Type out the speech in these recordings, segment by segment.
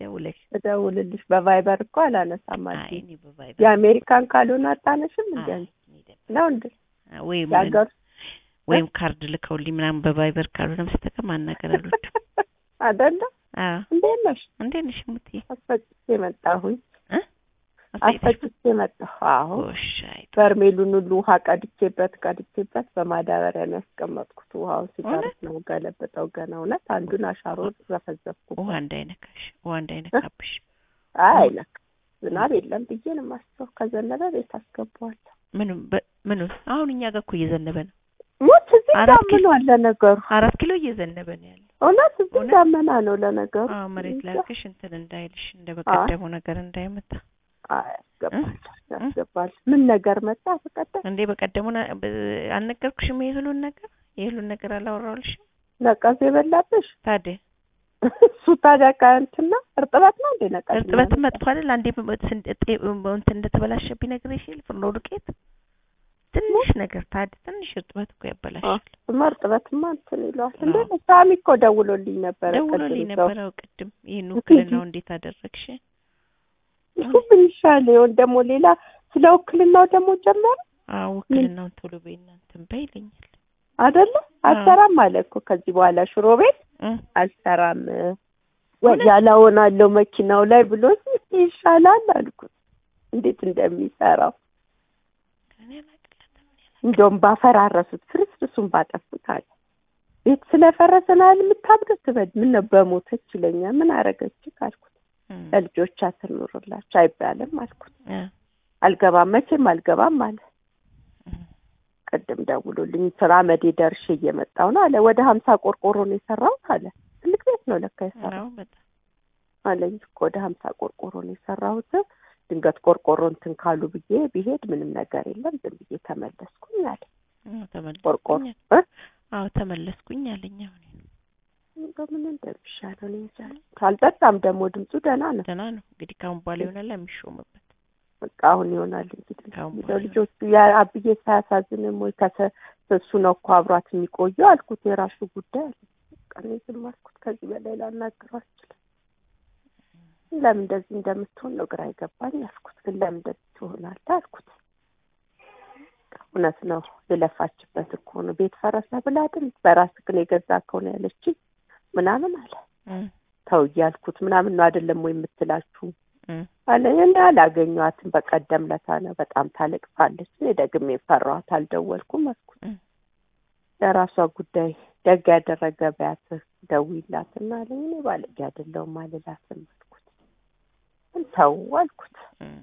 ደውለሽ እደውልልሽ። በቫይበር እኮ አላነሳም አይ አልሽኝ። እኔ በቫይበር የአሜሪካን ካልሆነ አታነሽም እንዴ? አይ እኔ ደውል- ነው እንዴ? ወይም የሀገር ወይም ካርድ ልከውልኝ ምናምን በቫይበር ካልሆነ በስተቀር ማናገር አልወድም። አይደለ? አዎ እንዴት ነሽ? እንዴት ነሽ ሙትዬ? አስፈጭቼ መጣሁኝ። እ? አስፈጭተሽ? አስፈጭቼ መጣሁ። አዎ ጎሽ አይ በርሜሉን ሁሉ ውሃ ቀድቼበት ቀድቼበት በማዳበሪያ ነው ያስቀመጥኩት። ውሃውን ሲጨርስ እውነት? ነው ገለብጠው። ገና እውነት አንዱን አሻሮ ዘፈዘፍኩ። ውሃ እንዳይነካሽ ውሃ እንዳይነካብሽ። አይ አይነካ ዝናብ የለም ብዬ ነው የማስበው። ከዘነበ ቤት አስገባዋለሁ። ምንም በ- ምኑ አሁን እኛ ጋር እኮ እየዘነበ ነው። ሞት እዚህ አራት ኪሎ- ዳመና ለነገሩ አራት ኪሎ እየዘነበ ነው ያለው። እውነት እዚህ እውነት? ዳመና ነው ለነገሩ። አዎ መሬት ላይ እንጃ። አድርገሽ እንትን እንዳይልሽ እንደ በቀደሙ ነገር እንዳይመታ አይ ያስገባል ያስገባል። ምን ነገር መጣ በቀደም እንዴ በቀደሙን አ- በ- አልነገርኩሽም? የእህሉን ነገር የእህሉን ነገር አላወራሁልሽም? ነቀዝ የበላብሽ ታዲያ እሱ ታዲያ ከእንትና እርጥበት ነው እንዴ ነቀዝ? እርጥበት መጥፎ አይደል? አንዴ በ- ስን- ጤ- እንትን እንደተበላሸብኝ ነግሬሽ የለ ፍርኖ ዱቄት ትንሽ ነገር ታዲያ ትንሽ እርጥበት እኮ ያበላሻል። እሱማ እርጥበትማ እንትን ይለዋል። እንዴ አዎ። ሳሚ እኮ ደውሎልኝ ነበረ። ደውሎልኝ ቅድም ሰው ነበረው ቅድም ይህን ውክልናው እንዴት አደረግሽ? እሱ ምን ይሻል ይሆን ደግሞ ሌላ ስለ ውክልናው ደግሞ ጀመረ አዎ ውክልናውን ቶሎ በይ እናንተን በይ ይለኛል። አይደለ? አልሰራም አለ እኮ ከዚህ በኋላ ሽሮ ቤት እ አልሰራም ያላወናለው መኪናው ላይ ብሎ ይሻላል አልኩት። እንዴት እንደሚሰራው እኔ አላቅለትም። እንደውም ባፈራረሱት ፍርስርሱን ባጠፉት አለ። ቤት ስለፈረሰን አይደል የምታብዱት ትበድ ምን ነው በሞተች ይለኛል። ምን አረገች ካልኩት እም፣ ለልጆቿ ትኑርላቸው አይባልም አልኩት። እ፣ አልገባም መቼም አልገባም አለ። እም፣ ቅድም ደውሎልኝ ስራ መዴ ደርሼ እየመጣሁ ነው አለ። ወደ ሀምሳ ቆርቆሮ ነው የሰራሁት አለ። ትልቅ ቤት ነው ለካ የሰራው አዎ በጣም አለኝ እኮ ወደ ሀምሳ ቆርቆሮ ነው የሰራሁት። ድንገት ቆርቆሮ እንትን ካሉ ብዬ ብሄድ ምንም ነገር የለም ዝም ብዬ ተመለስኩኝ አለ። አዎ ቆርቆሮ ተመለስኩኝ። እ? አዎ ተመለስኩኝ አለኝ። አሁን እንደው ምን እንደሚሻለው እኔ እንጃ። ካልጠጣም ደግሞ ድምፁ ደህና ነው። ደህና ነው እንግዲህ ካሁን በኋላ ይሆናል የሚሾምበት። በቃ አሁን ይሆናል እንግዲህ ካሁን እንደው በኋላ ልጆቹ ያ አብዬ ሳያሳዝንም ወይ ከሰ እሱ ነው እኮ አብሯት የሚቆየው አልኩት። የራሱ ጉዳይ አለ። በቃ እኔ ዝም አልኩት። ከዚህ በላይ ላናግረው አልችልም። ለምን እንደዚህ እንደምትሆን ነው ግራ አይገባኝ አልኩት። ግን ለምን እንደዚህ ትሆናለህ አልኩት። እውነት ነው የለፋችበት እኮ ነው። ቤት ፈረሰ ብላ አይደል በራስህ ግን የገዛ ከሆነ ያለችኝ ምናምን አለ። እም፣ ተው እያልኩት ምናምን ነው አይደለም ወይ የምትላችሁ እም፣ አለ እኔ አላገኘኋትም። በቀደም ለታ ነው በጣም ታለቅሳለች። እኔ ደግሜ ፈራኋት፣ አልደወልኩም አልኩት። እም። ለራሷ ጉዳይ ደግ ያደረገ በያት ደውይላትና አለኝ። እኔ ባለጌ አይደለሁም አልላትም አልኩት። ግን ተው አልኩት። እም።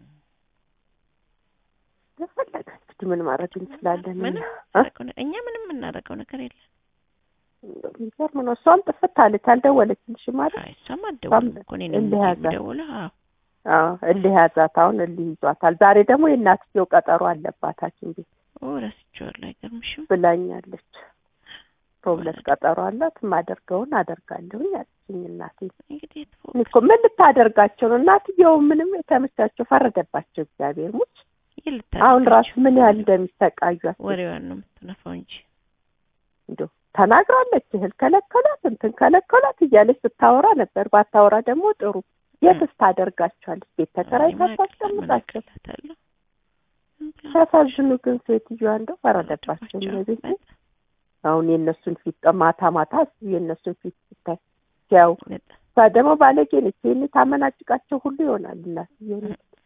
ለፈለገ እንግዲህ ምን ማድረግ እንችላለን? ምንም እ? እናደርገው ነ- እኛ ምንም የምናደርገው ነገር የለም። እንደው የሚገርም ነው። እሷም ጥፍት አለች፣ አልደወለችልሽም ማለት አይ እሷም አትደውልም እኮ እኔ ነኝ እልህ ያዛት። የምደውለው። አዎ አዎ፣ እልህ ያዛት። አሁን እልህ ይዟታል። ዛሬ ደግሞ የእናትየው ቀጠሮ አለባት ሐኪም ቤት ኦ ረስቼዋለሁ። አይገርምሽም? ብላኛለች። በሁለት ቀጠሮ አላት። የማደርገውን አደርጋለሁኝ አለችኝ እናቴ። እንግዲህ የተፎ- እኔ እኮ ምን ልታደርጋቸው ነው? እናትየው ምንም የተመቻቸው ፈረደባቸው። እግዚአብሔር ሙች ይህ አሁን ልታደርጋቸው ራሱ ምን ያህል እንደሚሰቃዩ አስቢ። ወሬዋን ነው የምትነፋው እንጂ እንደው ተናግራለች። እህል ከለከላት፣ እንትን ከለከላት እያለች ስታወራ ነበር። ባታወራ ደግሞ ጥሩ። የትስ ታደርጋቸዋለች? ቤት ተከራይታ ታስቀምጣቸው። ታስቀምጣለሁ ሲያሳዝኑ ግን ሴትዮዋ እንደው ፈረደባቸው እነዚህ አሁን የእነሱን ፊት ማታ ማታ እስኪ የእነሱን ፊት ስታይ ሲያው እሷ ደግሞ ባለጌ ነች። ይህን ታመናጭቃቸው ሁሉ ይሆናል። እናትዬ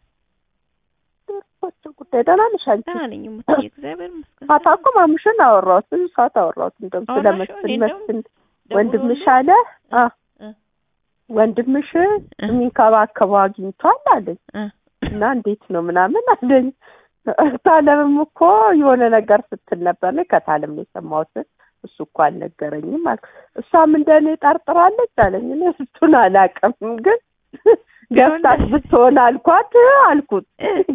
ቸው ጉዳይ ደህና ነሽ አንቺ? ደህና ነኝ እሙትዬ፣ እግዚአብሔር ይመስገን። ማታ እኮ ማሙሽን አወራሁት ብዙ ሰዓት አወራሁት። እንደውም ስለ አወራሽው? መስፍን እኔ እንደውም መስፍን ደውሎልኝ ወንድምሽ አለ አ እ ወንድምሽ የሚንከባከበው አግኝቷል አለኝ እ እና እንዴት ነው ምናምን አለኝ። ታለምም እኮ የሆነ ነገር ስትል ነበር። እኔ ከታለም ነው የሰማሁት። እሱ እኮ አልነገረኝም አልኩ። እሷም እንደኔ ጠርጥራለች አለኝ። እኔ እሱን አላውቅም ግን ገብታት ብትሆን አልኳት አልኩት።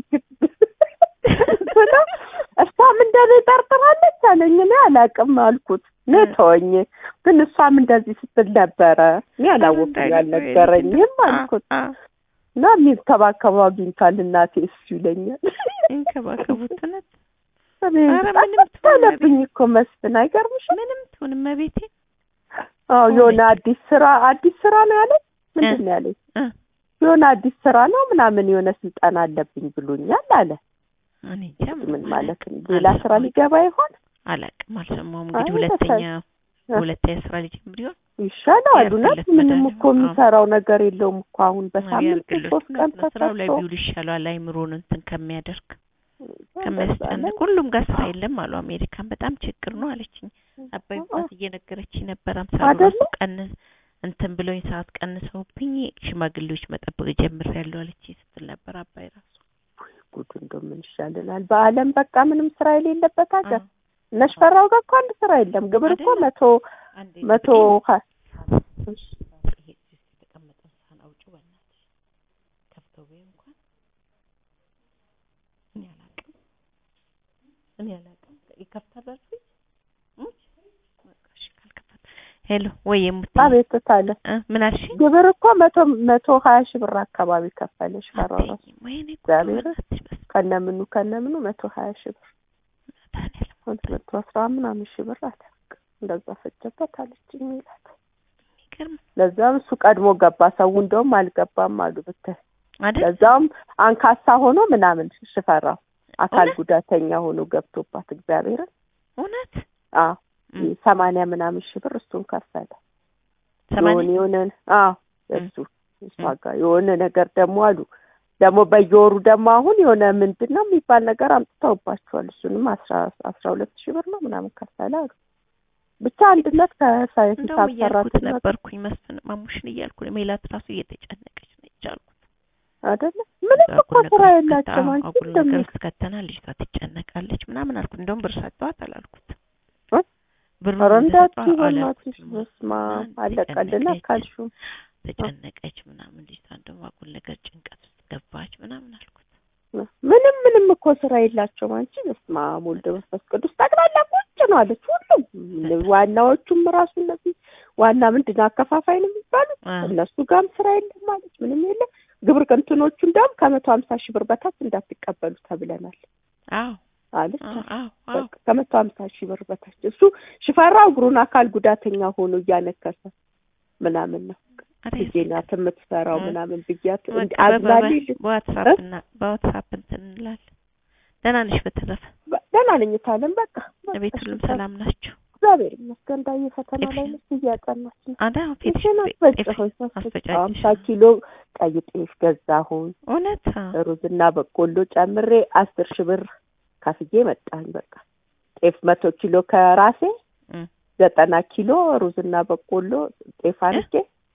ብሎ እሷም እንደኔ ጠርጥራለች አለኝ። እኔ አላውቅም አልኩት። እኔ ተወኝ ግን እሷም እንደዚህ ስትል ነበረ። እኔ አላወኩም ያልነገረኝም አልኩት እና የሚንከባከበው አግኝቷል እናቴ እሱ ይለኛል። ይንከባከቡት እውነት እኔ ኧረ ምንም ትሁን ጠለብኝ እኮ መስፍን አይገርምሽም? ምንም ትሁን እመቤቴ አዎ የሆነ አዲስ ስራ አዲስ ስራ ነው ያለኝ። ምንድን ነው ያለኝ? እ የሆነ አዲስ ስራ ነው ምናምን የሆነ ስልጠና አለብኝ ብሎኛል አለ። እኔ እንጃ ምን ማለት ነው? ሌላ ስራ አልሰማሁም። ሊገባ ይሆን? አላውቅም፣ አልሰማሁም። እንግዲህ አይ፣ ሁለተኛ በቃ- ሁለተኛ ስራ ሊጀምር ይሆን? ይሻለዋል። እውነት ያርግለት ምንም መድኃኒዓለም። እኮ የሚሰራው ነገር የለውም እኮ አሁን በሳምንት ያርግለት። ሶስት ቀን እውነት ነው። ስራው ላይ ተሰርቶ ቢውል ይሻለዋል አይምሮን እንትን ከሚያደርግ በዛ ከሚያስጨንቅ። ላይ ሁሉም ጋር ስራ የለም አሉ። አሜሪካን በጣም ችግር ነው አለችኝ። አባይ አዎ። ባት እየነገረችኝ ነበር። አምሳ አይደለ? ራሱ ቀን እንትን ብሎኝ ሰዓት ቀንሰውብኝ ሽማግሌዎች መጠበቅ ጀምሬያለሁ አለችኝ ስትል ነበር። አባይ ራሱ ጉድ እንደው ምን ይሻለናል? በዓለም በቃ ምንም ስራ የሌለበት ሀገር አዎ። እነ ሽፈራው ጋር እኮ አንድ ስራ የለም። ግብር እኮ አይደለም? መቶ አንዴ መቶ ሀ- ይሄ እዚህ ውስጥ የተቀመጠውን ሳህን አውጪው በእናትሽ ከፍተው በይው እንኳን እኔ አላውቅም እኔ አላውቅም ይከፍታል አልኩኝ እሙች በቃ እሺ ካልከፈተ ሄሎ ወይ የምትይ አቤት ታለ እ ምን አልሽኝ ግብር እኮ መቶ መቶ ሀያ ሺህ ብር አካባቢ ከፈለ ሽፈራው ራሱ አትይኝም ወይኔ ጉድ እግዚአብሔር በእናትሽ በስመ ከነምኑ ከነምኑ መቶ ሀያ ሺህ ብር አብ መድኃኒዓለም አንድ መቶ አስራ ምናምን ሺህ ብር አለ በቃ እንደዛ ፈጀበት አለችኝ ይላል። የሚገርም ለዛም እሱ ቀድሞ ገባ። ሰው እንደውም አልገባም አሉ ብታይ። አይደል ለዛም አንካሳ ሆኖ ምናምን ሽፈራው አካል እውነት? ጉዳተኛ ሆኖ ገብቶባት እግዚአብሔርን እውነት አዎ እም፣ ሰማንያ ምናምን ሺህ ብር እሱን ከፈለ። የሆነ ሰማንያ የሆነ አዎ እም። እሱ እሷ ጋር የሆነ ነገር ደግሞ አሉ ደግሞ በየወሩ ደግሞ አሁን የሆነ ምንድን ነው የሚባል ነገር አምጥተውባቸዋል። እሱንም አስራ አስራ ሁለት ሺህ ብር ነው ምናምን ከፈለ አሉ። ብቻ አንድነት ከሳይንስ እንደውም እያልኩት ሰራተኛ ነበርኩኝ መስፍን ማሙሽን እያልኩ ነው። ሜላት ራሱ እየተጨነቀች ነው ይቻልኩት አይደለ ምንም እኮ ስራ የላቸውም። አንቺ አጉል ነገር እንደሚ ውስጥ ከተና ልጅቷ ትጨነቃለች ምናምን አልኩት። እንደውም ብር ሰጠዋት አላልኩት እ? ብሩን ኧረ እንዳትዪ እንደሰጠኋት በእናትሽ አላልኩትም። በስመ አብ እና አለቀልና ተጨነቀች ካልሽው ተጨነቀች ምናምን ልጅቷ እንደውም አጉል ነገር ጭንቀት ውስጥ ገባች ምናምን አልኩት። ምንም ምንም እኮ ስራ የላቸውም። አንቺ በስመ አብ ወልድ መንፈስ ቅዱስ ጠቅላላ ቁጭ ነው አለች። ሁሉም ዋናዎቹም ራሱ እነዚህ ዋና ምንድን ነው አከፋፋይ ነው የሚባሉት አ፣ እነሱ ጋርም ስራ የለም ማለች። ምንም የለም። ግብር እንትኖቹ እንደውም ከመቶ ሀምሳ ሺህ ብር በታች እንዳትቀበሉ ተብለናል አዎ አለች። አዎ አዎ አዎ በቃ ከመቶ ሀምሳ ሺህ ብር በታች እሱ ሽፈራው እግሩን አካል ጉዳተኛ ሆኖ እያነከሰ ምናምን ነው ኧረ ልጄ ናት የምትሰራው እ። ምናምን ብያት በቃ እንዲ- በ- በ- አዝናልኝ ልት- በዋትሳፕ እና በዋትሳፕ እንትን እንላለን። ደህና ነሽ? በተረፈ በ- ደህና ነኝ ታለም በቃ በቃ ቤት ሁሉም እሺ፣ ሰላም ናቸው? እግዚአብሔር ይመስገን። እንዳየ ፈተና ላይ ጤፍሽን? ነች እያጠናች ነው። አዳ ፊትሽ ጤፍሽን ጤፍ አስፈጭሆኝ አስፈጫጭሽ? ሀምሳ ኪሎ ቀይ ጤፍ ገዛሁኝ እውነት አዎ። ሩዝና በቆሎ ጨምሬ አስር ሺህ ብር ከፍዬ መጣሁኝ። በቃ ጤፍ መቶ ኪሎ ከራሴ እም። ዘጠና ኪሎ ሩዝና በቆሎ ጤፍ አድርጌ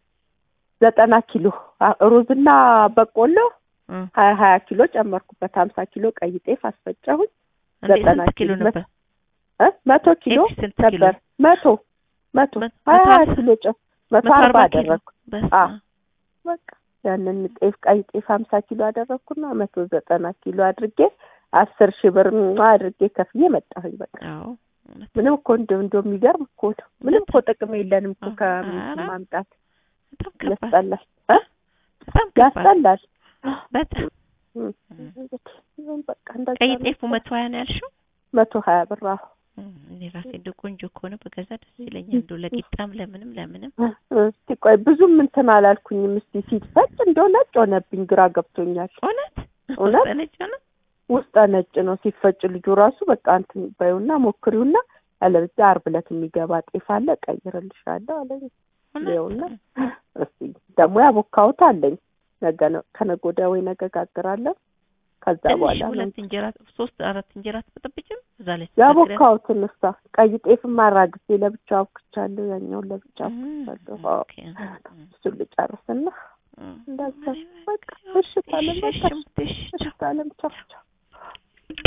ዘጠና ኪሎ አ- ሩዝና በቆሎ እም። ሀያ ሀያ ኪሎ ጨመርኩበት። ሀምሳ ኪሎ ቀይ ጤፍ አስፈጨሁኝ። እንዴ ዘጠና ስንት ኪሎ ኪሎ ነበር? እ መቶ ኪሎ ጤፍሽ ስንት ኪሎ? ነበር። መቶ መቶ መቶ ሀያ ሀያ ሀምሳ? ኪሎ ጨ መቶ መቶ አርባ አርባ ኪሎ? አደረግኩ። በስመ አ። አብ። በቃ ያንን ጤፍ ቀይ ጤፍ ሀምሳ ኪሎ አደረግኩና መቶ ዘጠና ኪሎ አድርጌ አስር ሺህ ብር ሟ አድርጌ ከፍዬ መጣሁኝ። በቃ አዎ እውነት ምንም እኮ እንደው እንደው የሚገርም እኮ ነው። ምንም እኮ ጥቅም የለንም እኮ አዎ። ከምን ኧረ ማምጣት በጣም ከባድ ያስጠላል እ በጣም ከባድ ያስጠላል። በጣም እም። እም። እንግዲህ በቃ እንደዛ ቀይ ነው። ጤፉ መቶ ሀያ ነው ያልሽው? መቶ ሀያ ብር አዎ። እም፣ እኔ ራሴ እንደው ቆንጆ ከሆነ በገዛ ደስ ይለኛል። እንደው ለቂጣም ለምንም ለምንም እስቲ ቆይ ብዙም እንትን አላልኩኝም። እስቲ ሲፈጭ እንደው ነጭ ሆነብኝ፣ ግራ ገብቶኛል። እውነት እውነት? ነጭ ነው ውስጠ ነጭ ነው ሲፈጭ። ልጁ ራሱ በቃ እንትን በይውና ሞክሪውና አለበለዚያ ዓርብ ዕለት የሚገባ ጤፍ አለ ቀይርልሻለሁ አለኝ። ይኸውና እስቲ ደግሞ ያቦካሁት አለኝ ነገ ነው ከነገ ወዲያ ወይ ነገ ጋግራለሁ። ከዛ ትንሽ በኋላ ነው ሁለት እንጀራ ሶስት አራት እንጀራ ትበጥብጭም እዛ ላይ ያቦካሁትን እሷ ቀይ ጤፍም አራግፌ ለብቻ አብክቻለሁ፣ ያኛውን ለብቻ አብክቻለሁ። አዎ እሱን ልጨርስና እንደዛ በቃ እሺ ታለም በቃ እሺ ታለም ቻው ቻው